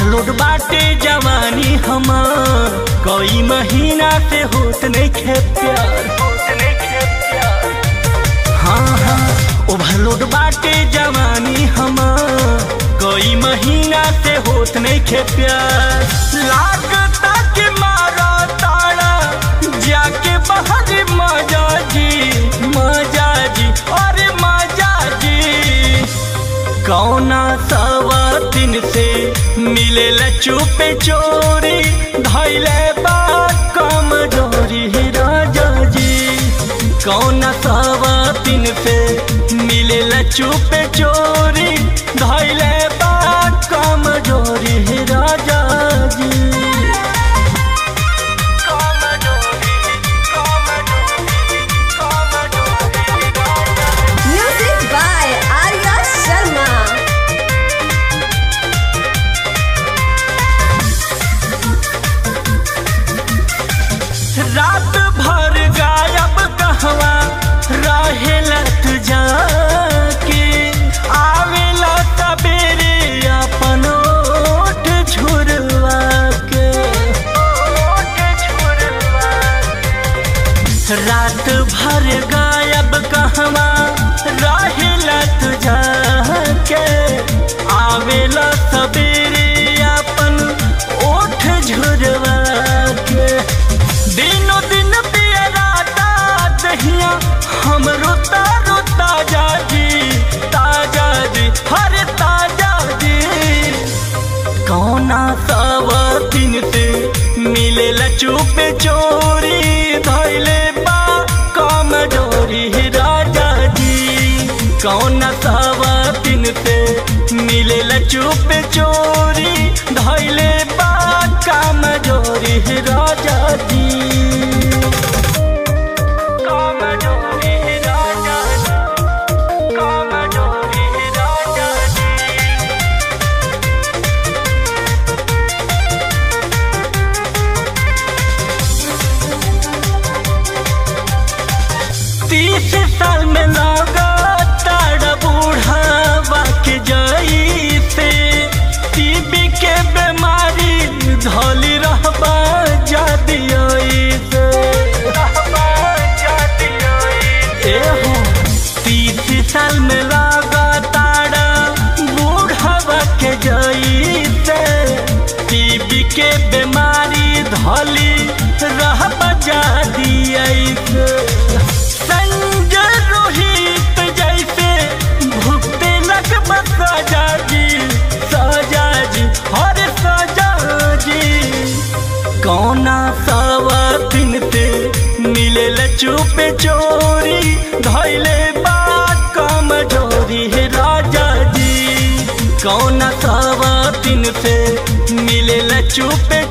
Overload बाटे जवानी हमार कई महीना से होत नहीं खे प्यार हाँ हाँ ओवरलोड बाटे जवानी हमार कई महीना से होत नहीं खे प्यार लागता के मारा तारा जाके बाहर मजा जी मजा जी अरे मजा जी कौना सवा दिन से मिले चुपे चोरी धैले बात कम जोरी राजा जी कौना सवा दिन से मिले चुपे चोरी धैले बात कम जोरी राजा जी कम जोरी कम जोरी कम जोरी राजा जी Music by Arya Sharma. रात भर गायब कहवा रहेला तू जाके आवेला सबेरे अपन ओठ झुरवा के रात भर गायब कहवा रहेला तू जाके आवेला सबेरे अपन ओठ झुरवा के दिनो दिन पियराता दहिया हम रोता रोता जाजी ताजा जी हरे ताजा जी कौना सब दिन से मिले चुप चोरी धैले बा कम जोरी राजा जी कौना सब दिन से मिले चुप चोरी धैले बा कम जोरी राजा जी कम जोरी राजा जी कम जोरी राजा जी तीस साल में लगा तारा बूढ़ा के जाई से टीबी के बीमारी धोली रहबा जाती से ए हो तीस साल में लगा तारा बूढ़ा के जाई से टीबी के बीमारी धोली रहबा जाती से संजय रोहित जैसे भुगते लग सजा जी सजा जी हर सजा जी कौना सवा दिन से मिले चुप चोरी धैले बात कम जोरी राजा जी कौना सवा दिन से मिले चुप